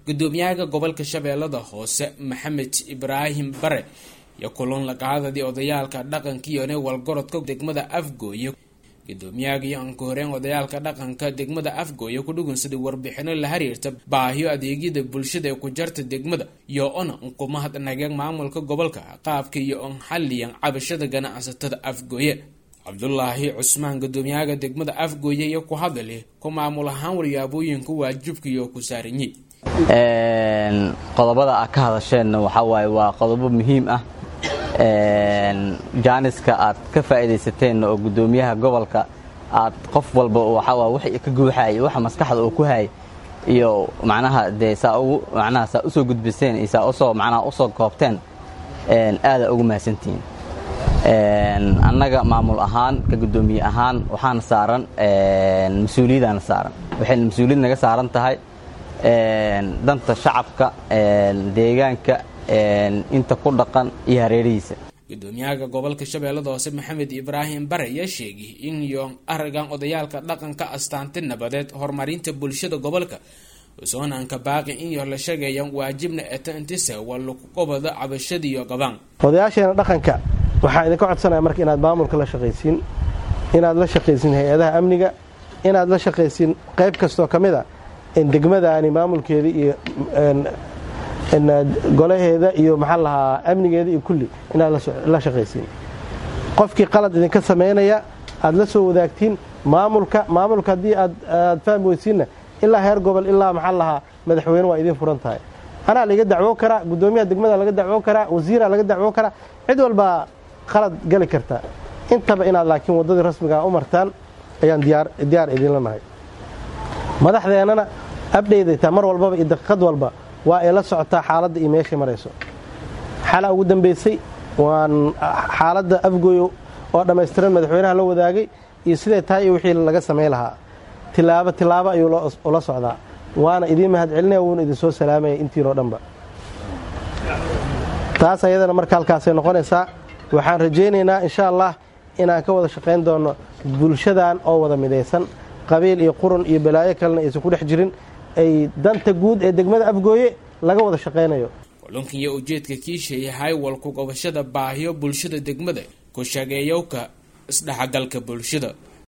gudoomiyaha gobolka shabeellada hoose maxamed ibraahim bare iyo kulan laqaadadii odayaalka dhaqanka iyo walgorodka degmada afgooye gudoomiyaha iyo anka horeen odayaalka dhaqanka degmada afgooye ku dhugunsaday warbixino la xiriirta baahiyo adeegyada bulshada ee ku jarta degmada iyo ona unqumahad nageeg maamulka gobolka qaabka iyo on xaliyan cabashada ganacsatada afgooye cabdulaahi cusmaan gudoomiyaha degmada afgooye iyo ku hadali ku maamul ahaan waryaabooyinka waajibka iyo ku saaranyi qodobada aad ka hadasheenna waxaa waaye waa qodobo muhiim ah jaaniska aad ka faa'iidaysateen oo guddoomiyaha gobolka aad qof walba waxaa wixii ka guuxaayay waxa maskaxda uu ku hayay iyo macnaha dee saa ugu macnaha saa usoo gudbiseen iyo saa usoo macnaha usoo koobteen aada ugu mahadsantihiin annaga maamul ahaan ka guddoomiye ahaan waxaana saaran mas-uuliyadaana saaran waxayna mas-uuliyad naga saaran tahay danta shacabka deegaanka inta ku dhaqan iyo hareerihiisa gudoomiyaha gobolka shabeellada hoose maxamed ibraahim bare ayaa sheegay in iyo aragan odayaalka dhaqanka astaanti nabadeed horumarinta bulshada gobolka soonanka baaqi in yo la sheegayaan waajibna etantise waa lagu qobado cabashada iyo gabaan odayaasheena dhaqanka waxaa idinka codsanaya marka inaad maamulka la shaqaysiin inaad la shaqaysiin hay-adaha amniga inaad la shaqaysiin qayb kastoo ka mid a degmadaani maamulkeeda iyo golaheeda iyo maxaa lahaa amnigeeda iyo kulli inaad la shaqaysiin qofkii qalad idinka samaynaya aad la soo wadaagtiin maamulka maamulka haddii aad fahmi weysiinna ilaa heer gobol ilaa maxaa lahaa madaxweyne waa idiin furan tahay anaa laga dacwoo karaa guddoomiyaha degmada laga dacwoo karaa wasiiraa laga dacwoo karaa cid walbaa qalad gali karta intaba inaad laakiin waddadii rasmigaa u martaan ayaan diyaar idinla nahay madaxdeennana abdheydataa mar walbaba iyo daqiiqad walba waa ay la socotaa xaaladda iyo meeshay marayso xala ugu dambaysay waan xaaladda afgooyo oo dhammaystiran madaxweynaha la wadaagay iyo siday tahay iyo wixii laga samay lahaa tilaabo tilaabo ayuu ula socdaa waana idiin mahad celinaya wuuna idinsoo salaamaya intiinoo dhanba taas ayadana marka halkaasay noqonaysaa waxaan rajaynaynaa insha allah inaan ka wada shaqayn doonno bulshadan oo wada midaysan qabiil iyo qurun iyo balaayo kalena aysan ku dhex jirin ay danta guud ee degmada afgooye laga wada shaqaynayo kulankan iyo ujeedka kiishayahay walku gobashada baahiyo bulshada degmada ku shageeyowka isdhexgalka bulshada